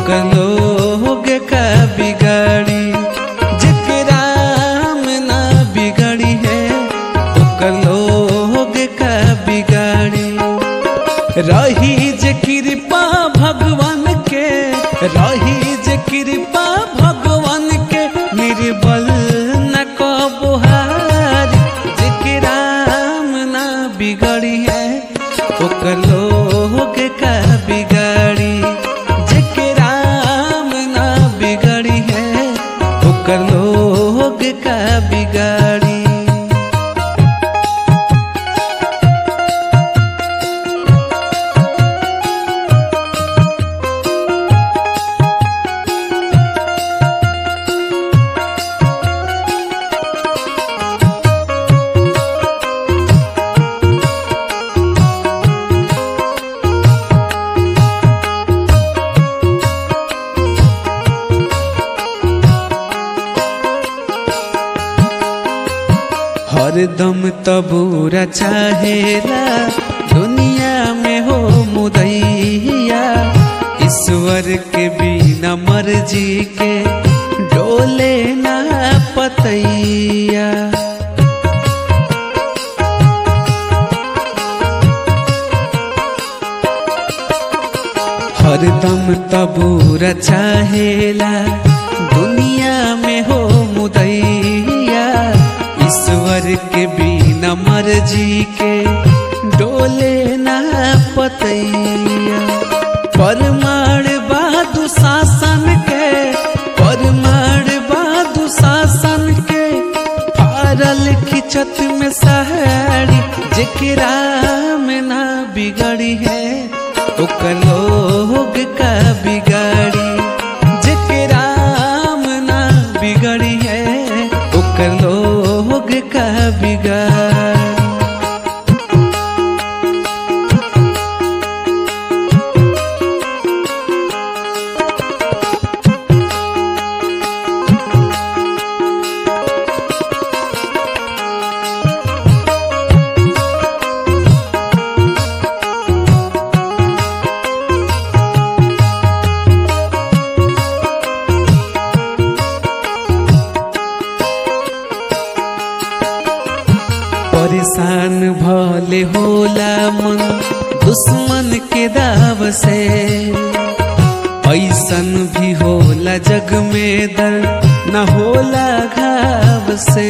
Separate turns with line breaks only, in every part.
ओकर लोग का बिगाड़ी जेकरा में ना बिगड़ी है ओकर लोग का बिगाड़ी रही जे कृपा भगवान के रही जे कृपा भगवान के निर्बल न कबुहार जेकरा में ना बिगड़ी है ओकर लोग का बिगाड़ी जेकरा में ना बिगड़ी है ओकर लोग का बिगाड़ी हरदम तबूरा चाहेला दुनिया में हो मुदैया ईश्वर के बिना मर्जी के डोले ना पतैया हरदम तबूरा चाहेला दुनिया में हो मुदैया ईश्वर के बिना मर्जी के डोले ना पतैया परमाण बादु शासन के परमाण बादु शासन के फारल खिचत में सहारी जेकरा में ना बिगड़ी है ओकर लोग का बिगाड़ी जेकरा में ना बिगड़ी है ओकर लोग का बिगाड़ी परेशान भले होला मन दुश्मन के दाव से ऐसन भी होला जग में दर्द न होला घाव से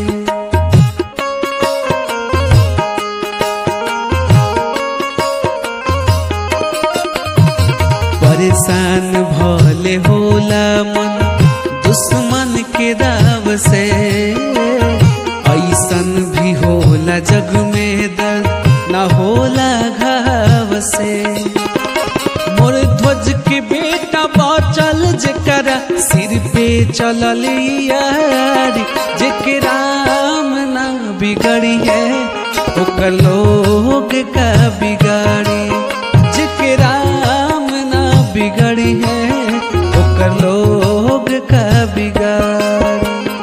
परेशान भले होला मन दुश्मन के दाव से ऐसन भी होला जग में दर्द न होला घाव से मोर ध्वज के बेटा बचल जेकरा सिर पे चलल यारी जेकरा में ना बिगड़ी है ओकर लोग का बिगाड़ी जेकरा में ना बिगड़ी है ओकर लोग का बिगाड़ी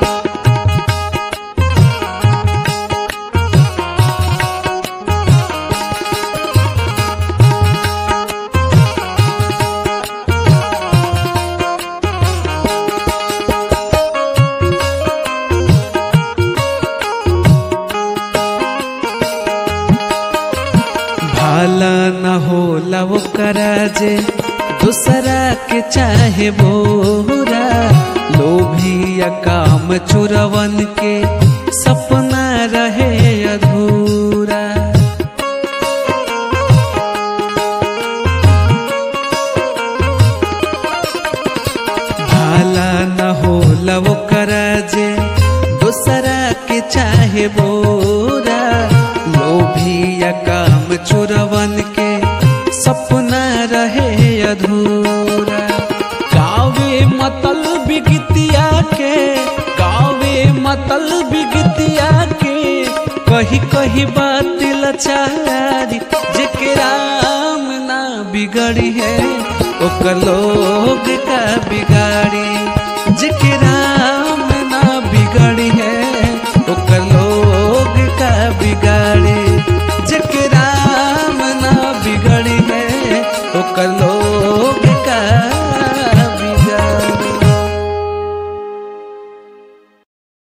भाला न होला वो करा जे दूसरा के चाहे बोरा लोभिया काम चुरवन के सपना रहे अधूरा भाला न होला वो करा जे दूसरा के चाहे बोरा लोभिया काम चुरवन के सपना रहे अधूरा गावे मतल बिगतिया के गावे मतल बिगतिया के कही कही बात लचारी जेकरा में ना बिगड़ी है ओकर लोग का बिगाड़ी जेकरा में ना बिगड़ी है ओकर लोग का बिगाड़ी